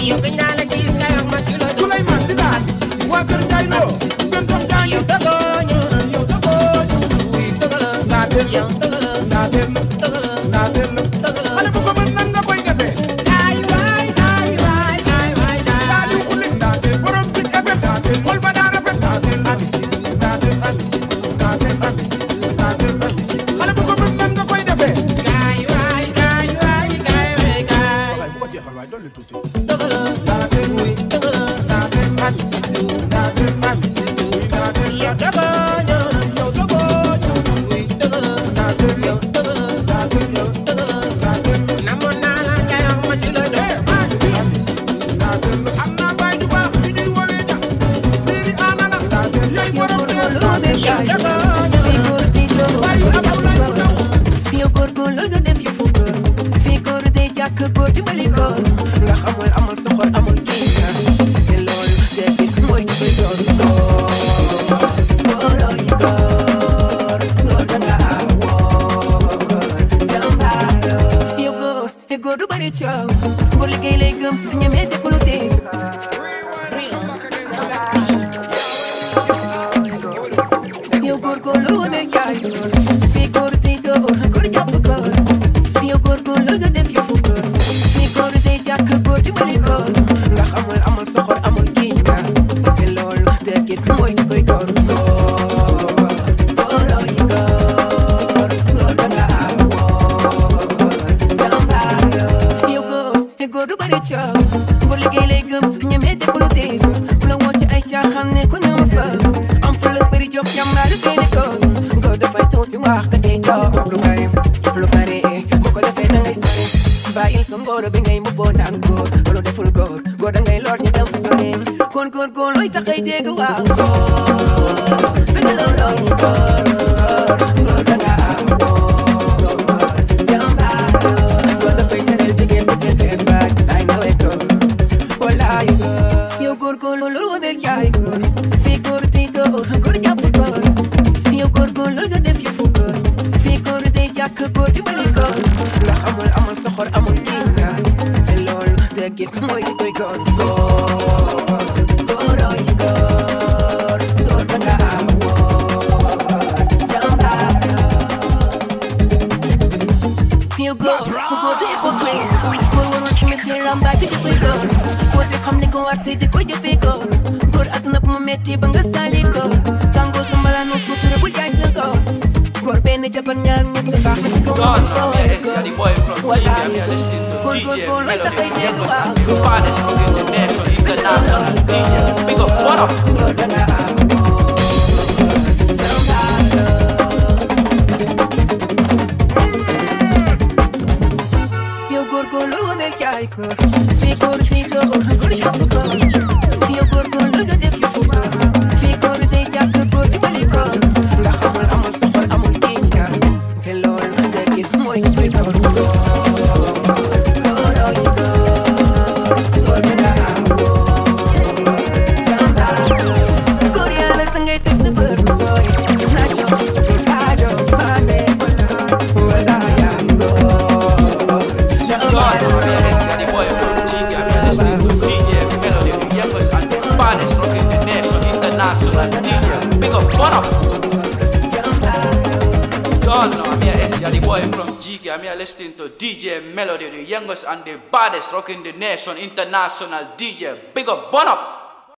yow gëj naa la gis nga wax ma ci loo doon Souleymane Sida waa kër Ndiaye Lo seen doom jaa ngi yow dogoo ñu yow dogoo ñu ndaa del la ndaa del la ndaa del la xale bu ko mën nan nga koy defee ay waay ay waay ay waay daa di xule ndaa del borom si FM ndaa del xol ba daa rafet ndaa del la ndaa del la ndaa del la ndaa del la xale bu ko mën nan nga koy defee ay waay ay waay ay waay ay waay bu ko jeexal waay dolli tuuti ndaa del wuy ndaa del la ndaa del la ndaa del la yow dogoo ñu yow dogoo ñu ndaa del la ndaa del la ndaa del la namoon naa la nga wax ma ci loo doon am naa baay ju baax ñu ñuy woowee ja Siri Anana yaay borom kër yow dogoo ñu baayu Abdoulaye Ndaw yow góorgóorlu nga def yu fukk fii góor day jàkk góor dimbali ko ndax amul amul soxor amul kii te loolu te it mooy ci koy doon góor góorooy góor góor da nga am góor jàmbaar yow góor te góor du bari coow góor liggéey lay gëm ñemee te ku lu tiis yow góorgóorlu wane jaay fii góor tey doo góor jàpp góor yow góorgóorlu nga def yu fukk fii góor tey jàkk góor dimbali góor ndax amul amul soxor amul kii nga te loolu dëggit mooy ci koy góor góor góorooy góor góor da nga am góor jàmbaar yow góor te góor du bari coow góor liggéey lay gëm ñemee te ku lu tiis ku la woo ci ay caaxaan ne ko ñoom fa am fa la bëri jox jàmbaar kay ne ko góor dafay tuuti wax da ngay jox lu bari lu bari bu ko defee da ngay sori bàyyil sa ngóor bi ngay mbubboo naan góor loolu deful góor góor da ngay lor ñu dem fa sori kon góor góor looy taxay dégg waaw góor da nga loolooy góor góor da nga am góor jàmbaar góor dafay teral jigéen sa gën baaj ay nawee góor walaay góor yow góor góor loolu wabel jaay góor fii góor tey doo góor jàpp góor yow góor góor loolu nga def yu fukk fii góor day jàkk góor dimbali góor ndax amul amul soxor amul kii nga te loolu dëggit mooy ki koy góor góor góorooy góor góor da nga am góor jàmbaar yow góor ku góor du hypocrite góor warul imiter rambaaj di koy góor góor te xam ne ko war te di ko jëfee góor góor àdduna bu mu metti ba nga salit góor sàngoo sa mbalaanu sutura bu jaay sa góor góor benn jabar ñaar ñett baax na ci kaw Don, góor I'm here, S, the boy from G, I'm here listening to DJ Melody, the youngest and the baddest in the nation, international DJ. Big up, what up? yow góorgóorlu wane jaay ko fii góor di doo góor jàpp ko yow góorgóorlu nga def yu fukk fii góor day jàkk góor dimbali ko ndax amul amul soxor amul kii nga te loolu dëggit mooy ci koy góor góor góorooy góor góor da nga am góor jàmbaar góor yàlla da ngay teg sa bët fu sori nacho saajo maane wala yaa góor Don, I'm here, S, the boy from G, I'm here listening to DJ Melody, the youngest and the baddest rocking the nation, international DJ. Big up, what up? Don, I'm here, S, the boy from G, I'm here listening to DJ Melody, the youngest and the baddest rocking the nation, international DJ. Big up, what up?